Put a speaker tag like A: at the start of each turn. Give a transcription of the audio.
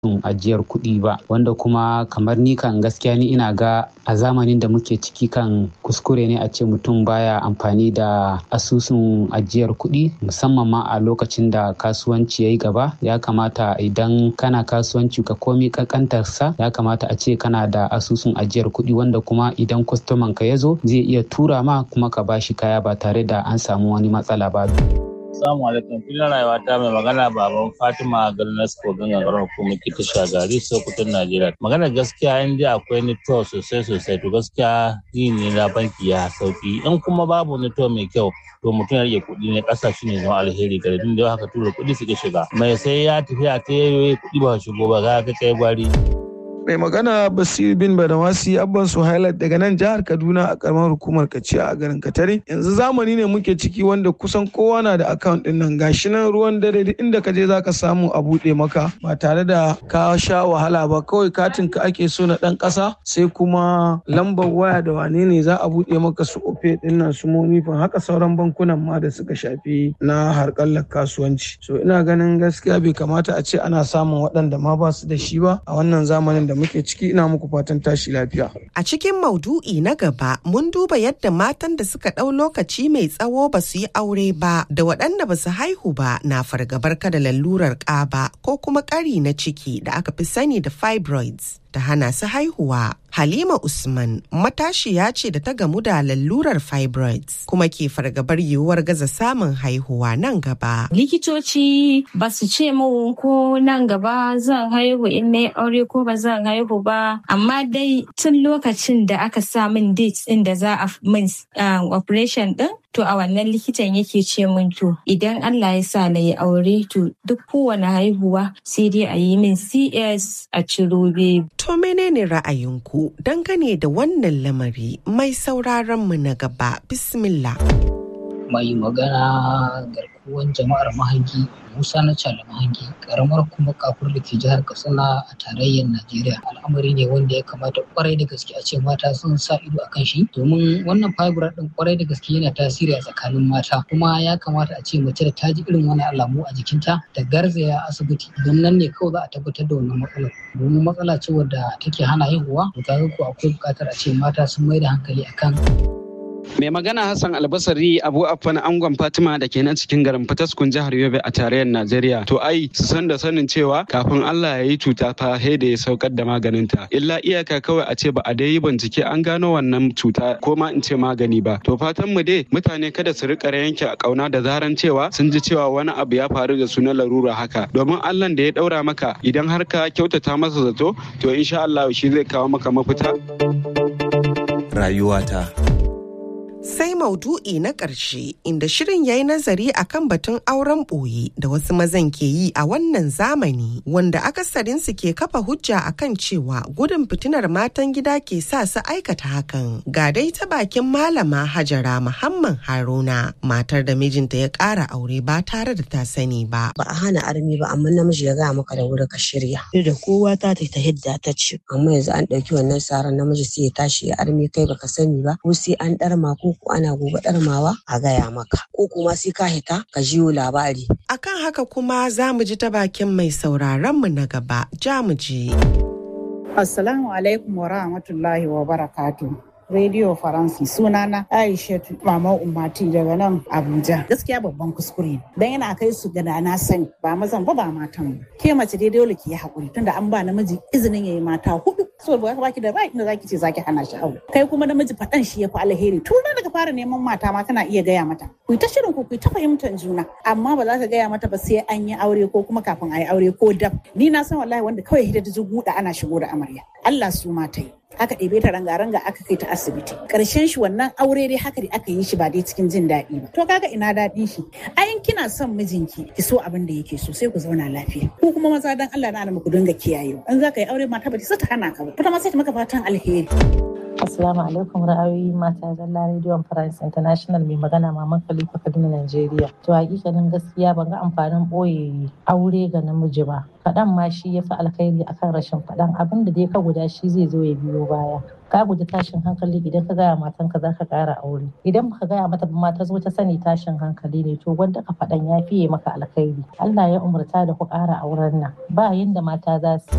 A: ajiyar kuɗi ba wanda kuma kamar ni kan gaskiya ni ina ga a zamanin da muke ciki kan kuskure ne a ce mutum baya amfani da asusun ajiyar kuɗi musamman ma a lokacin da kasuwanci ya yi gaba ya kamata idan kana kasuwanci ka komi kankantarsa ya kamata a ce kana da asusun ajiyar kuɗi wanda kuma idan kwastoman ka ya zo zai iya tura ma kuma ka bashi kaya ba tare da an samu wani matsala ba.
B: Assalamu alaikum filin rayuwa ta mai magana baban Fatima Galnasko gangan ƙarar hukumar kita shagari Sokoton Najeriya. Magana gaskiya in dai akwai nito sosai sosai to gaskiya yi ne na banki ya sauki in kuma babu nito mai kyau to mutum ya rage kuɗi ne ƙasa shi ne zama alheri ga din da haka tura kuɗi suke shiga. Mai sai ya tafi a ta yayi kuɗi ba shigo ba ga ka kai gwari.
C: mai magana basir bin badamasi abban su highlight daga nan jihar kaduna a karamar hukumar kaciya a garin katare yanzu zamani ne muke ciki wanda kusan kowa na da account din nan gashi nan ruwan dare duk inda ka je zaka samu a buɗe maka ba tare da ka sha wahala ba kawai katin ka ake so na dan ƙasa sai kuma lambar waya da wane ne za a buɗe maka su ofe din nan su monifan haka sauran bankunan ma da suka shafi na harkallar kasuwanci so ina ganin gaskiya bai kamata a ce ana samun waɗanda ma ba su da shi ba a wannan zamanin da muke ciki ina muku fatan tashi lafiya.
D: A cikin maudu'i na gaba mun duba yadda matan da suka ɗau lokaci mai tsawo ba su yi aure ba da waɗanda ba su haihu ba na fargabar kada lalurar ƙaba ko kuma ƙari na ciki da aka fi sani da fibroids ta hana su haihuwa. Halima Usman matashiya ce da ta gamu da lalurar fibroids kuma ke fargabar yiwuwar gaza samun haihuwa nan gaba.
E: Likitoci ba su ce mu ko nan gaba zan haihu in na aure ko ba zan haihu ba amma dai tun lokacin da aka sa min date din da za a min operation din to a wannan likitan yake ce min to idan Allah ya sa na yi aure to duk kowane haihuwa sai dai a yi min CS a ciro baby.
D: To menene ra'ayinku dangane da wannan lamari mai sauraron mu na gaba bismillah.
F: Mai magana garkuwan jama'ar mahangi Musa na Cala Mahangi karamar kuma kafur da ke jihar Katsina a tarayyar Najeriya al'amari ne wanda ya kamata kwarai da gaske a ce mata sun sa ido a kan shi domin wannan fibroid din kwarai da gaske yana tasiri a tsakanin mata kuma ya kamata a ce mace da ta ji irin wani alamu a jikinta ta garzaya asibiti don nan ne kawai za a tabbatar da wannan matsalar domin matsala ce wadda take hana haihuwa to kaga ko akwai buƙatar a ce mata sun mai da hankali akan
G: Mai magana Hassan Albasari Abu Affan Angon Fatima da ke nan cikin garin Fataskun jihar Yobe a tarayyar Najeriya. To ai su san da sanin cewa kafin Allah ya yi cuta fa sai da ya saukar da maganinta. Illa iyaka kawai a ce ba a dai yi bincike an gano wannan cuta ko ma in ce magani ba. To fatan mu dai mutane kada su rika yanke a kauna da zaran cewa sun ji cewa wani abu ya faru da su na larura haka. Domin Allah da ya daura maka idan har ka kyautata masa zato to insha Allah shi zai kawo maka mafita.
H: Rayuwata.
D: Sai maudu'i na ƙarshe inda shirin ya yi nazari a kan batun auren ɓoye da wasu mazan ke yi a wannan zamani wanda akasarinsu ke kafa hujja a kan cewa gudun fitinar matan gida ke sa su aikata hakan. Ga dai ta bakin malama Hajara Muhammad Haruna matar da mijinta ya ƙara aure ba tare da ta sani ba.
I: Ba a hana armi ba amma namiji ya gaya maka da wuri ka shirya. Duk da kowa ta ta hidda ta ce amma yanzu an ɗauki wannan saran namiji sai ya tashi ya armi kai baka sani ba ko sai an ɗarma ko ko ana gobe ɗarmawa a gaya maka ko kuma sai ka hita ka jiyo labari.
D: Akan haka kuma za mu ji ta bakin mai sauraron mu na gaba ja mu je.
J: Assalamu alaikum wa rahmatullahi wa barakatuh. Radio Faransi sunana Aisha Mama Ummati daga nan Abuja. Gaskiya babban kuskure ne. Dan yana kai su ga na sani ba mazan ba ba matan ba. Ke mace dai dole ki yi hakuri tunda an ba namiji izinin yayi mata hudu. So ba baki da right da zaki ce zaki hana shi aure. Kai kuma namiji faɗan shi ya fi alheri. Tun daga fara neman mata ma kana iya gaya mata. Ku ta shirin ku ku ta fahimtar juna. Amma ba za ka gaya mata ba sai an yi aure ko kuma kafin a yi aure ko dab. Ni na san wallahi wanda kawai hidda ta guda ana shigo da amarya. Allah su mata yi. aka ɗebe ta ranga-ranga aka kai ta asibiti ƙarshen shi wannan aure dai haka da aka yi shi ba dai cikin jin daɗi ba to kaga ina daɗin shi ayin kina son mijinki ki so abin da yake so sai ku zauna lafiya ko kuma maza dan Allah na ku dinga kiyayewa in za ka yi aure mata ba ta hana ka ba kuma ma sai ta maka fatan alheri
H: Assalamu alaikum ra'ayoyi mata zalla rediyon France International mai magana Maman Khalifa Kaduna Najeriya. To hakikanin gaskiya ban ga amfanin ɓoye aure ga namiji ba. Faɗan ma shi ya fi alkhairi akan rashin faɗan abin da dai ka guda shi zai zo ya biyo baya. Ka guji tashin hankali idan ka gaya matanka za ka ƙara aure. Idan baka gaya mata ba ma ta zo ta sani tashin hankali ne to wanda ka faɗan ya fiye maka alkhairi. Allah ya umarta da ku ƙara auren nan. Ba yanda mata za su